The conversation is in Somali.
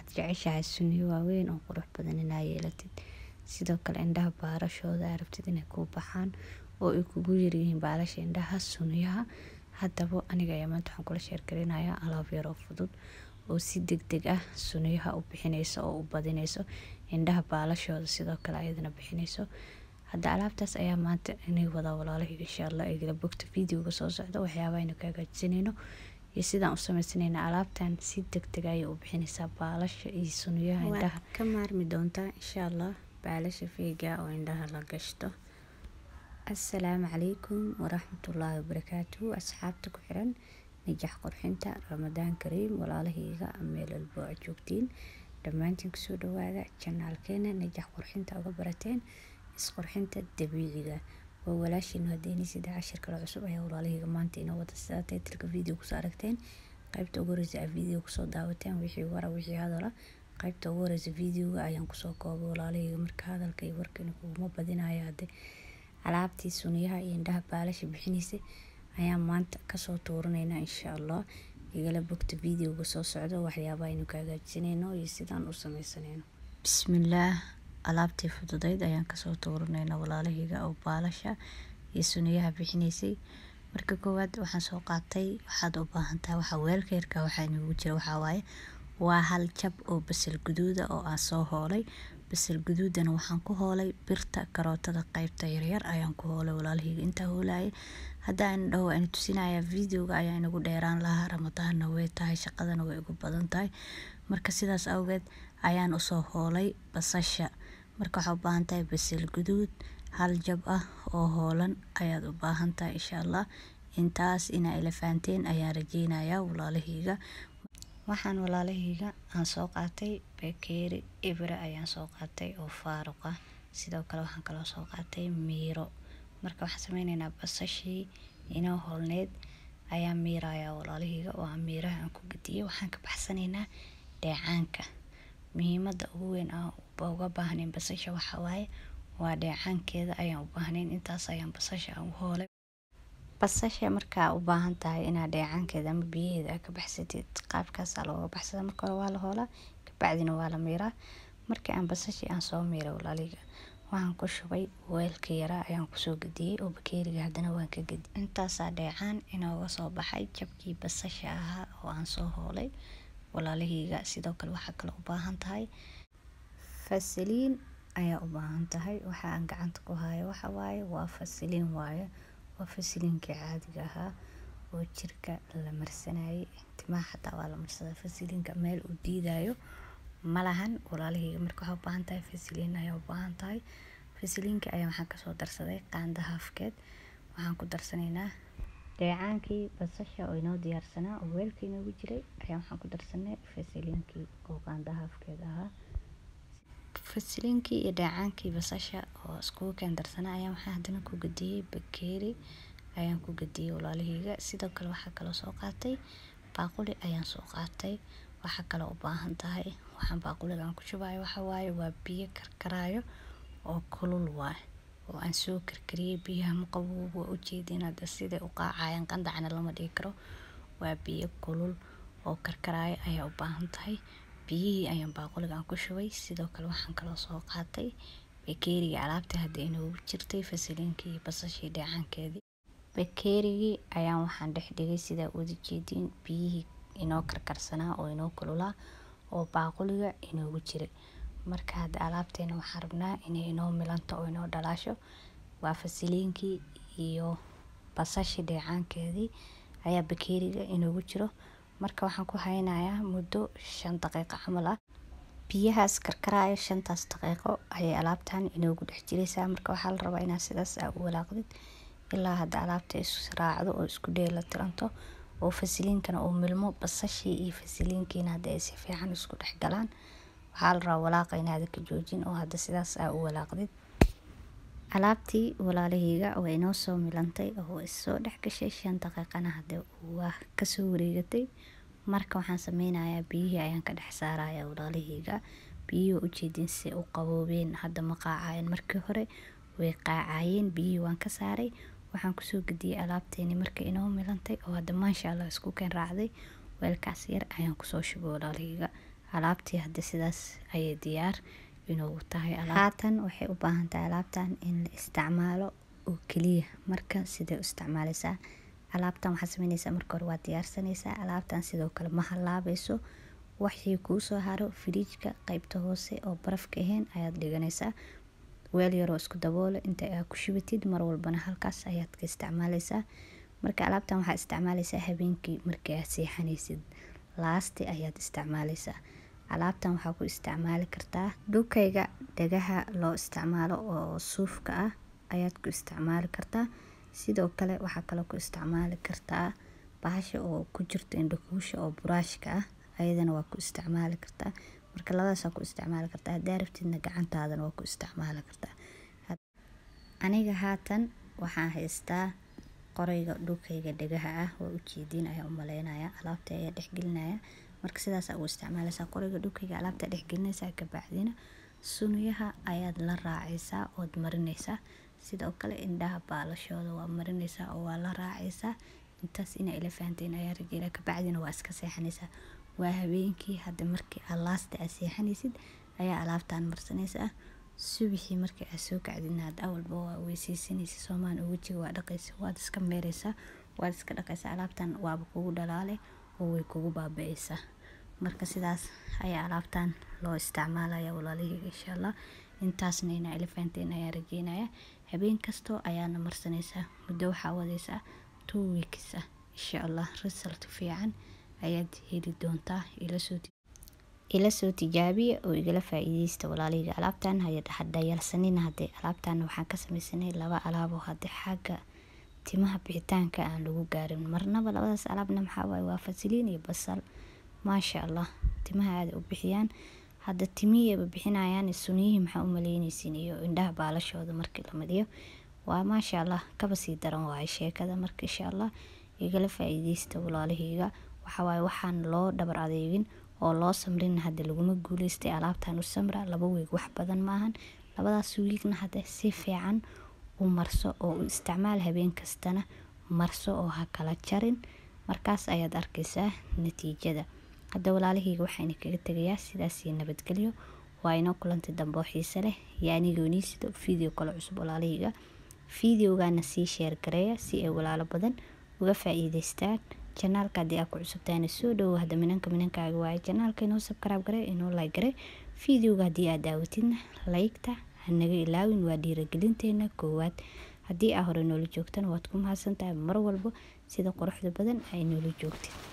waxaad jeceshahay suniyo waaweyn oo qurux badan inaa yeelatid sidoo kale indhaha baarashooda aa rabtid inay kuu baxaan oo ay kugu yaryihiin baalasha indhaha suniyaha haddaba aniga ayaa maanta waxaan kula sheergarinayaa alaab yaroo fudud oo si deg deg ah suniyaha u bixineyso oo u badineyso indhaha baalashooda sidoo kale ayadana bixineyso hadda alaabtaas ayaa maanta inay wadaa walaalahayga insha allah igala bogta videoga soo socda waxyaaba aynu ka hagaajisanayno iyo sidaan u sameysanayna alaabtan si deg deg ayay u bixineysaa baalasha iyo suniyaha indhaha ka maarmi doontaa insha allah baalasha feega oo indhaha la gashto assalaamu calaykum waraxmatullaahi wabarakaatuhu asxaabta ku xiran najax qurxinta ramadaan kariim walaalahayga meel walbo aad joogtiin dhammaantiin kusoo dhawaada janaalkeena najax qurxinta uga barateen isqurxinta dabiiciga waa walaashiinu hadeeni sida cashir kale cusub ayaa walaalahayga maanta inoo wada sidaa taytilka video kusoo aragteen qaybta ugu horeysa aad video kusoo daawateen wixii wara wixii hadala qaybta ugu horeysa videoga ayaan kusoo koobay walaalahayga marka hadalka iyo warkani kuguma badinayo hadde alaabtii suniyaha iyo indhaha baalasha bixinaysay ayaan maanta kasoo tuuranaynaa insha allah igala bogta videoga soo socdo waxyaaba aynu ka hagaajisanayno iyo sidaan u sameysanayno bismillaah alaabtii fududeyd ayaan kasoo tuuranayna walaalahayga oo baalasha iyo suniyaha bixinaysay marka koowaad waxaan soo qaatay waxaad u baahantahay waxaa weelka yarka waxaa inugu jira waxaa waaye waa hal jab oo basal guduuda oo aan soo hoolay basal guduudana waxaan ku hoolay birta karootada qaybta yaryar ayaan ku hoolay walaalahayga intaa hoolayay haddaa ina dhaho aynu tusinaya videoga ayaa inagu dheeraan lahaa ramadaanna way tahay shaqadana way ugu badan tahay marka sidaas awgeed ayaan usoo hoolay basasha marka waxaa u baahan tahay basal guduud hal jab ah oo hoolan ayaad u baahan tahay insha allah intaas inaa ila fahanteen ayaan rajeynayaa walaalahayga waxaan walaalahayga aan soo qaatay bakeeri ibra ayaan soo qaatay oo faaruq ah sidoo kale waxaan kaloo soo qaatay miiro marka waxaan sameyneynaa basashii inoo holneyd ayaa miirayaa walaalahayga oo aan miiraha aan ku gadiyay waxaan ka baxsanaynaa dheecaanka muhiimada ugu weyn aan uga baahnayn basasha waxaa waaye waa dheecaankeeda ayaan u baahnayn intaas ayaan basasha aan u hoolay basasha markaa u baahan tahay inaad dheecaankeeda ama biyaheeda aad ka baxsatid qaabkaasaa looga baxsada marka hore waa la hoolaa kabacdina waa la miiraa markii aan basashii aan soo miiray walaaliga waxaan ku shubay weelka yaraa ayaan kusoo gadiyey oo bakeeriga haddana waan ka gadiyay intaasaa dheecaan inooga soo baxay jabkii basasha ahaa oo aan soo hoolay walaalahayga sidoo kale waxaa kale u baahan tahay fasaliin ayaa u baahan tahay waxa aan gacanta ku hayo waxa waaye waa fasaliin waaye waa fasiliinkii caadiga ahaa oo jirka la marsanayay timaha xataa waa la marsadaa fasiliinka meel uu diidayo malahan walaalahayga marka waxaa u baahan tahay fasiliin ayaa u baahan tahay fasiliinka ayaa waxaan kasoo darsaday qaanda haafkeed waxaan ku darsanaynaa dheecaankii basasha oo inoo diyaarsanaa oo weelka inoogu jiray ayaa waxaan ku darsanay fasiliinkii oo qaanda haafkeed ahaa fasiliinkii iyo dheecaankii basasha oo iskugu keen darsanaa ayaa waxaan haddana ku gadiyey bakeeri ayaan ku gadiyey walaalahayga sidoo kale waxaa kaloo soo qaatay baaquli ayaan soo qaatay waxaa kaloo u baahan tahay waxaan baaquliga aan ku shubayo waxaa waaye waa biyo karkaraayo oo kulul waay oo aan soo karkariyey biyaha maqabow waa ujeedin hadda siday u qaacayaan qandacna lama dhigi karo waa biyo kulul oo karkaraayo ayaa u baahan tahay biyihii ayaan baaquliga aan ku shubay sidoo kale waxaan kaloo soo qaatay bakeeriga alaabta hadda inoogu jirtay fasaliinkii iyo basashii dheecaankeedii bakeerigii ayaan waxaan dhex dhigay sidaa wada jeediin biyihii inoo karkarsanaa oo inoo kululaa oo baaquliga inoogu jiray marka hadda alaabteena waxaan rabnaa inay inoo milanto oo inoo dhalaasho waa fasiliinkii iyo basashii dheecaankeedii ayaa bakeeriga inoogu jiro marka waxaan ku haynayaa muddo shan daqiiqo camal ah biyahaas karkaraayo shantaas daqiiqo ayay alaabtan inoogu dhex jiraysaa marka waxaa la rabaa inaad sidaas aa u walaaqdid ilaa hadda alaabta israacdo oo isku dheela tiranto oo fasiliinkana uu milmo basashii iyo fasiliinkiina hadda ay si fiican isku dhex galaan waxaa la rabaa walaaqa inaada ka joojin oo hadda sidaas aa u walaaqdid alaabtii walaalahayga waa inoo soo milantay oo issoo dhex gashay shan daqiiqana hadde waa kasoo wareegatay marka waxaan sameynayaa biyihii ayaan ka dhex saaraya walaalahayga biyihii waa ujeedin si u qaboobeen hadda ma qaacayeen markii hore way qaacayeen biyihii waan ka saaray waxaan kusoo gediyey alaabteeni marka inoo milantay oo hadda maasha allah isku keen raacday weelkaas yar ayaan kusoo shubay walaalahayga alaabtii hadda sidaas ayay diyaar inuu tahay haatan waxay u baahan tahay alaabtan in la isticmaalo oo keliya marka sidee u isticmaaleysaa alaabtan waxaad sameyneysaa marka hore waad diyaarsanaysaa alaabtan sidoo kale ma halaabayso waxii kuusoo haro firiijka qeybta hoose oo barafka ahayn ayaad dhiganaysaa weel yaroo isku daboole inta aa ku shubatid mar walbana halkaas ayaad ka isticmaaleysaa marka alaabtan waxaad isticmaaleysaa habeenkii markii aad seexanaysid laasti ayaad isticmaaleysaa alaabtan waxaa ku isticmaali kartaa dhukayga dhagaha loo isticmaalo oo suufka ah ayaad ku isticmaali kartaa sidoo kale waxaa kaloo ku isticmaali kartaa bahasha oo ku jirto indhakuusha oo buraashka ah ayadana waa ku isticmaali kartaa marka labadaasaa ku isticmaali kartaa haddaa rabtidna gacantaadana waa ku isticmaali kartaa aniga haatan waxaan haystaa qorayga dhulkayga dhagaha ah waa ujeediin ayaa u maleynaya alaabta ayaa dhexgelinaya marka sidaasaa ugu isticmaaleysaa qorayga dhulkayga alaabta dhexgelinaysaa kabacdina sunuyaha ayaad la raacaysaa ood marinaysaa sidoo kale indhaha baalashooda waa marinaysaa oo waa la raacaysaa intaas inaa ila fahanteen ayaa rajeela kabacdina waa iska seexanaysaa waa habeenkii hadda markii aad laasta aad seexanaysid ayaa alaabtan marsanaysaa subixii markii aad soo kacdidna had awalba waa weyseysanaysa soomaan oo wejiga waa dhaqaysa waad iska meeraysaa waad iska dhaqaysaa alaabtan waaba kugu dhalaale oo way kugu baaba-aysaa marka sidaas ayaa alaabtan loo isticmaalaya walaalihii insha allah intaasna inaa ila fahanteen ayaa rajeynaya habeen kastoo ayaana marsanaysaa muddo waxaa wadaysaa two weeks ah insha allah result fiican ayaad heli doontaa ila soo tijaabiya oo igala faa-iideysta walaalihiga alaabtan hadhayalsanina hadee alaabtan waxaan ka sameysanay laba alaabo hadii xagga timaha bixitaanka aan lagu gaarin marnaba labadaas alaabna maxaa waaye waa fasiliin iyo basal maasha allah timaha aada u bixiyaan hadda timihiyaba bixinayaan suniyihii maxaa u maleyneysiin iyo indhaha baalashooda markii la mariyo waa maasha allah kaba sii daran waaye sheekada marka insha allah igala faa-iideysta walaalahayga waxawaaye waxaan loo dhabar adeegin oo loo samrin hadda laguma guuleystay alaabtan u samra laba weeg wax badan maahan labadaas wiigna hadda si fiican u marso oo u isticmaal habeen kastana marso oo ha kala jarin markaas ayaad arkaysaa natiijada hadda walaalahayga waxaana kaga tegayaa sidaasii nabadgelyo waa inoo kulantay dambe oo xiise leh iyo anigoonii sida video kale cusub walaalahayga videogana sii sheer gareeya si ay walaalo badan uga faa-iideystaan janaalka haddii aa ku cusubtaana soo dhowo hadda minanka minankaaga waaye janaalka inoo sabkaraab gare inoo like gare videoga haddii aad daawatidna laygta hanaga ilaawin waa dhiiragelinteena koowaad haddii aa hore noola joogtana waad ku mahadsantahay mar walba sida quruxda badan ay noola joogtid